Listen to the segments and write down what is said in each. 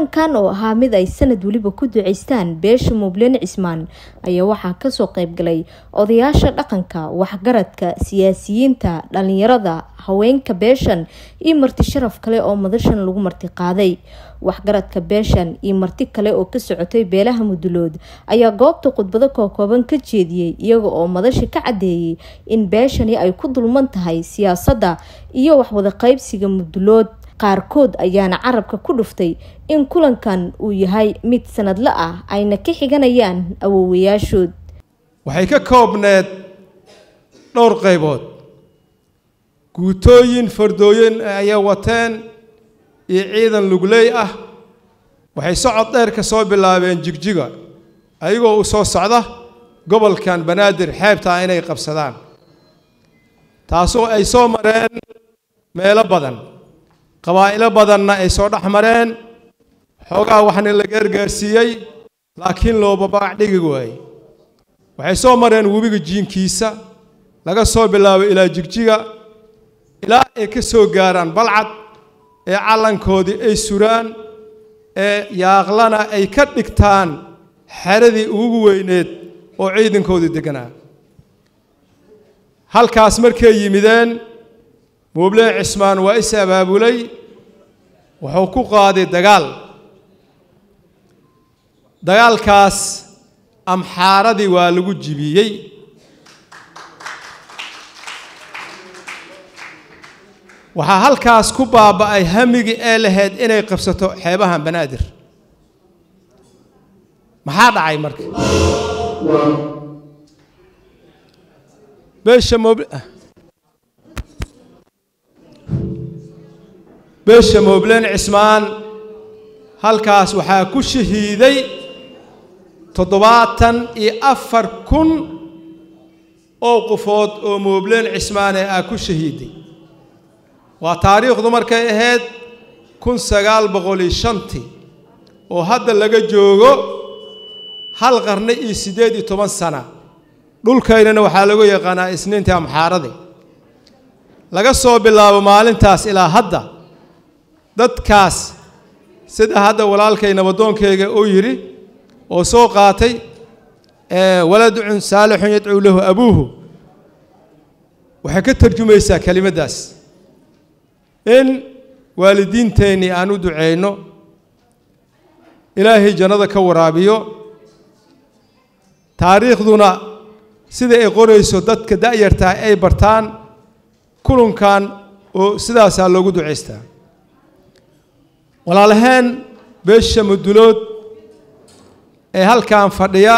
kulankan oo ahaa mid ay sanad weliba ku duceystaan beesha muubleen cismaan ayaa waxaa kasoo qeybgalay odayaasha dhaqanka waxgaradka siyaasiyiinta dhalinyarada haweenka beeshan iyo marti sharaf kale oo madashan lagu marti qaaday waxgaradka beeshan iyo marti kale oo ka socotay beelaha mudulood ayaa goobta khudbado kookooban ka jeediyey iyaga oo madashi ka cadeeyey in beeshani ay ku dulman tahay siyaasadda iyo waxwada qaybsiga mudulood qaarkood ayaana carabka ku dhuftay in kulankan uu yahay mid sanadle ah ayna ka xiganayaan awoowayaashood waxay ka koobneed dhowr qaybood guutooyin fardooyin ayay wateen iyo ciidan lugley ah waxay socod dheer ka soo bilaabeen jigjiga ayagoo u soo socda gobolkan banaadir xeebtaa inay qabsadaan taasoo ay soo mareen meelo badan qabaa'ilo badanna ay soo dhex mareen xoogaa waxna la gaargaarsiiyey laakiin looba baac dhigi waayey waxay soo mareen webiga jiinkiisa laga soo bilaabo ilaa jigjiga ilaa ay ka soo gaaraan balcad ee calankoodii ay suraan ee yaaqlana ay ka dhigtaan xeradii ugu weyneed oo ciidankoodii degganaa halkaas markay yimideen muublee cismaan waa is abaabulay wuxuu ku qaaday dagaal dagaalkaas amxaaradii waa lagu jibiyey waxaa halkaas ku baaba'ay hamigii ee lahayd inay qabsato xeebahan banaadir maxaa dhacay marka beesha moob beesha moobleen cismaan halkaas waxaa ku shahiiday toddobaatan iyo afar kun oo qofood oo moobleen cismaane ah ku shahiiday waa taariikhdu markay ahayd kun sagaal boqol iyo shantii oo hadda laga joogo hal qarni iyo siddeed iyo toban sana dhulkaynana waxaa lagu yaqaanaa isniintii amxaaradi laga soo bilaabo maalintaas ilaa hadda dadkaas sida hadda walaalkay nabadoonkayga uu yidhi oo soo qaatay waladcun saalixun yadcuu lahu abuuhu waxay ka tarjumaysaa kelimaddaas in waalidiinteennii aan u duceyno ilaahay jannada ka waraabiyo taariikhduna sida ay qorayso dadka da'yartaa ay bartaan kulunkan oo sidaasaa loogu ducaystaa walaalaheen beesha mudulood ee halkan fadhiya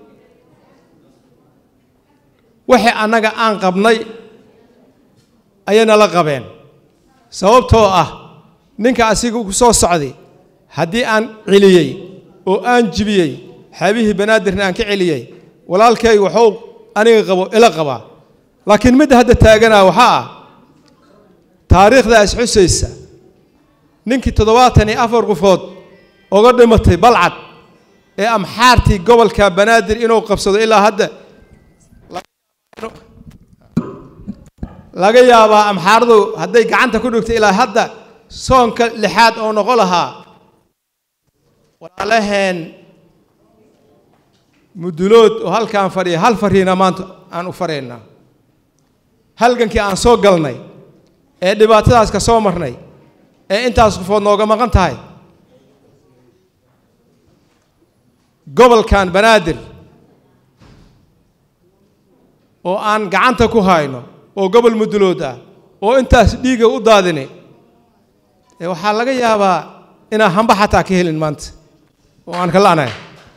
waxay annaga aan qabnay ayayna la qabeen sababtoo ah ninka asiga ku soo socday haddii aan celiyey oo aan jibiyey xeebihii banaadirna aan ka celiyey walaalkay waxuu aniga qabo ila qabaa laakiin midda hadda taaganaa waxaa ah taariikhdaas xusaysa ninkii toddobaatan iyo afar qofood oga dhimatay balcad ee amxaartii gobolka banaadir inuu qabsado ilaa hadda laga yaabaa amxaaradu hadday gacanta ku dhigto ilaa hadda soonka lixaad oo noqon lahaa walaalaheen mudulood oo halkaan fadhiya hal fariina maanta aan u faraynaa halgankii aan soo galnay ee dhibaatadaas ka soo marnay ee intaas qofood nooga maqan tahay gobolkan banaadir oo aan gacanta ku hayno oo gobol mudulood ah oo intaas dhiiga u daadini waxaa laga yaabaa inaan hamba xataa ka helin maanta oo aan ka la'nahay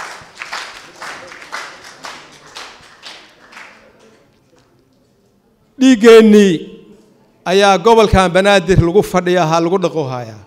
dhiiggeennii ayaa gobolkan banaadir lagu fadhiyahaa lagu dhaqohayaa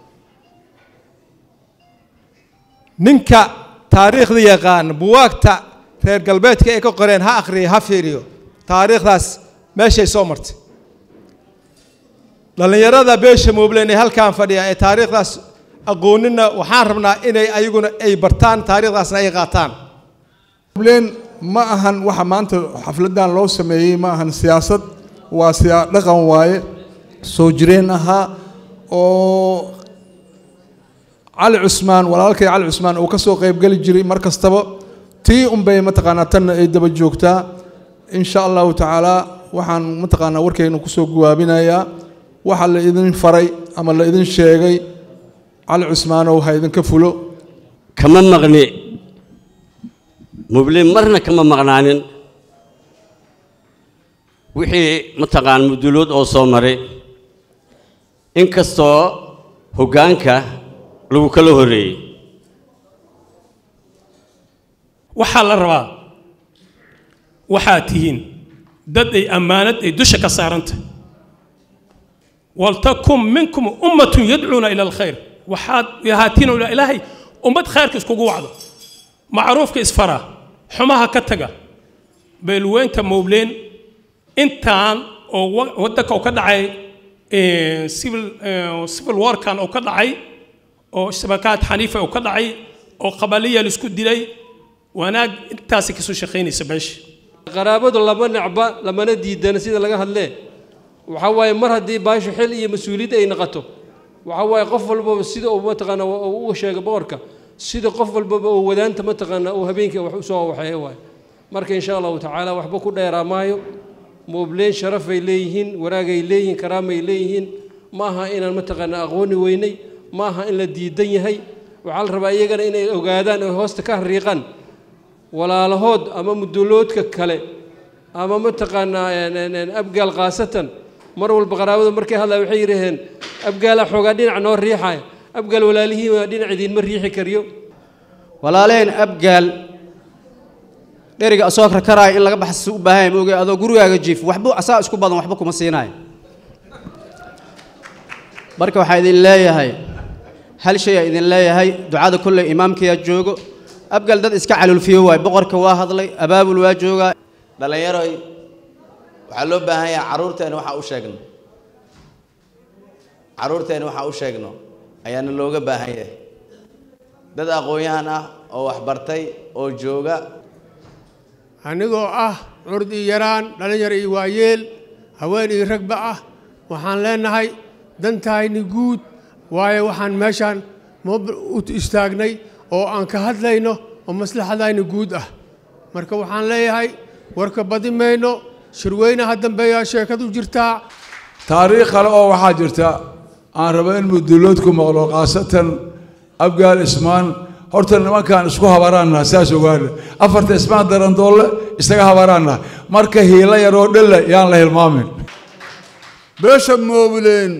ninka taariikhda yaqaan buwaagta reer galbeedka ay ka qoreen ha akhriyo ha fiiriyo taariikhdaas meeshay soo martay dhallinyarada beesha muubleen ee halkaan fadhiya ee taariikhdaas aqoonina waxaan rabnaa inay ayaguna ay bartaan taariikhdaasna ay qaataan muubleen ma ahan waxa maanta xafladan loo sameeyey ma ahan siyaasad waa siyaa dhaqan waaye soo jireen ahaa oo cali cusmaan walaalkay cali cusmaan uu ka soo qaybgeli jiray mar kastaba tii unbay mataqaanaa tanna ay daba joogtaa insha allahu tacaala waxaan mataqaanaa warkaynu kusoo guwaabinayaa waxa la idin faray ama la idin sheegay cali cusmaanow ha idinka fulo kama maqni mublin marna kama maqnaanin wixii mataqaan mudulood oo soo maray inkastoo hoggaanka lagu kala horreeyey waxaa la rabaa waxaad tihiin dad ay ammaanad ay dusha ka saaranta waltakun minkum ummatun yadcuuna ila alkhayr waxaad ahaatiin ila ilaahay ummad khayrka iskugu wacdo macruufka isfara xumaha ka taga beelweynta mowbleen intaan oo waddanka uu ka dhacay civil civil warkan uu ka dhacay oo shabakaad xaniifa uu ka dhacay oo qabaliya laisku dilay wanaag intaasi kasoo shaqaynaysa meesha qaraabadu lama necba lamana diidana sida laga hadlee waxaa waaye mar haddii baashu xil iyo mas-uuliyad ay noqoto waxaa waaye qof walbaba sida uu mataqaana uu sheegay boqorka sida qof walbaba uu wadaanta mataqaana uu habeenkii wax usoo waxeeya waaye marka insha allahu tacaala waxba ku dheeraa maayo moobleen sharafay leeyihiin waraagay leeyihiin karaamay leeyihiin ma aha inaan mataqaana aqooni weynay ma aha in la diidan yahay waxaa la rabaa iyagana inay ogaadaan oy hoosta ka hariiqaan walaalahood ama muduloodka kale ama mataqaanaa abgaal khaasatan mar walba qaraabadu markay hadlaya waxay yidhaaheen abgaala xoogaa dhinac noo riixaya abgaal walaalihii waa dhinac idiinma riixi kariyo walaalaheen abgaal dheriga asoo karkaraayo in laga baxsa u baahan yahay maoge adoo gurigaaga jiif waxba asaa isku badan waxba kuma siinayo marka waxaa idin leeyahay hal shay aa idin leeyahay ducada kolley imaamkayaa joogo abgal dad iska calulfiyo waay boqorka waa hadlay abaabul waa joogaa dhallinyaroy waxaa loo baahan yahay carruurteena waxaa u sheegno carruurteena waxaa u sheegno ayaana looga baahan yahay dad aqoon-yahan ah oo waxbartay oo jooga anigoo ah curd iyo yaraan dhallinyar iyo waayeel haween iyo ragba ah waxaan leenahay dantahayni guud waayo waxaan meeshaan u istaagnay oo aan ka hadlayno oo maslaxadayni guud ah marka waxaan leeyahay warka badi mayno shirweynaha dambeeyaa sheekadu jirtaa taariikh kale oo waxaa jirta aan rabo in muduloodku maqlo khaasatan abgaal ismaan horta nimankaan isku habaraanna saas ogaana afarta ismaan darandoolle isaga habaraanna marka hiilo yaroo dhelle yaan la hilmaamin beesha moobileen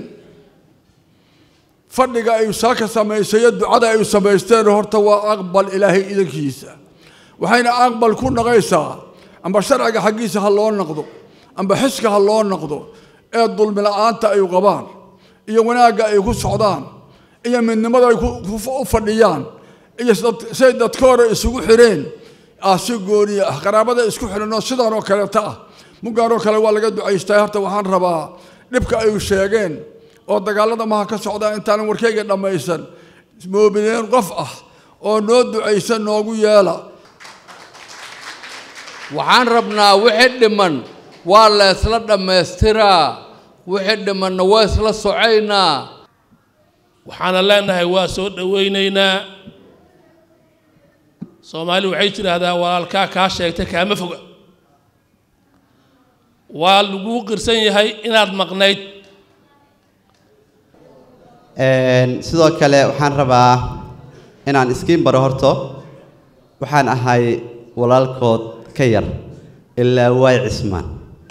fadhiga ay saaka samaysayo ducada ay samaysteen horta waa aqbal ilaahay idankiisa waxayna aqbal ku naqaysaa amba sharciga xaggiisa ha loo noqdo amba xiska ha loo noqdo ee dulmi la-aanta ay qabaan iyo wanaagga ay ku socdaan iyo midnimada ay u fadhiyaan iyo say dadka hore isugu xireen ah si gooniya ah qaraabada isku xiranoo sidan oo kaleeta ah muggaanoo kale waa laga ducaystaa horta waxaan rabaa dhibka ay sheegeen oo dagaalada maha ka socdaa intaanan warkayga dhammaysan moobileen qof ah oo noo ducaysan noogu yeela waxaan rabnaa wixii dhiman waa la isla dhammaystiraa wixii dhimanna waa isla socaynaa waxaana leenahay waa soo dhowaynaynaa soomaali waxay tidhaahdaa walaalkaa kaa sheegtay kaama foga waa laguu qirsan yahay inaad maqnayd sidoo kale waxaan rabaa inaan iskiin baro horto waxaan ahay walaalkood ka yar ilaa waay cismaan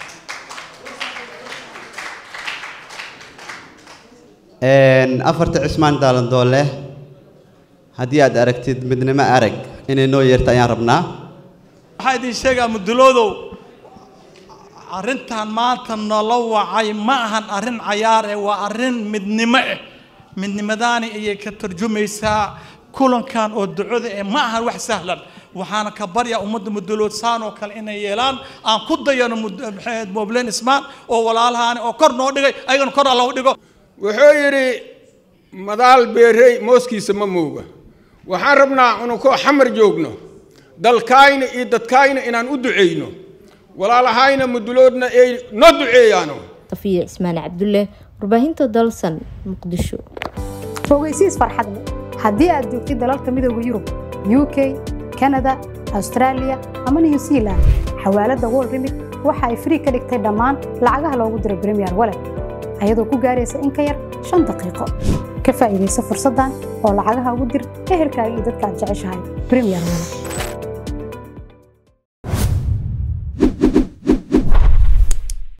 afarta cismaan daalandoole haddii aad aragtid midnimo arag inay noo yeerta ayaan rabnaa waxaa idin sheegaa muduloodow arrintan maanta noola wacay ma ahan arrin cayaar eh waa arrin midnimo eh midnimadaani ayay ka tarjumaysaa kulankan oo ducada eh ma ahan wax sahlan waxaana ka baryaa ummadda mudulood saan oo kale inay yeelaan aan ku dayano moobleen ismaan oo walaalahaani oo kor noo dhigay ayagana kor alla u dhigo wuxuu yidhi madaal beerey mooskiisa ma mooga waxaan rabnaa inunkoo xamar joogno dalkaayna iyo dadkaayna inaan u duceyno walaalahayna muduloodna ay noo duceeyaano safiya cismaan cabdulle warbaahinta dalsan muqdisho fogeysiis farxadle haddii aad joogtid dalalka midooda yurub u k kanada austraaliya ama new zealand xawaaladda world remit waxa ay frii ka dhigtay dhammaan lacagaha loogu diro premier wallet ayadoo ku gaaraysa in ka yar shan daqiiqo ka faa'iidayso fursaddan oo lacagaha ugu dir ehelkaaga iyo dadka aad jeceshahay premier wallet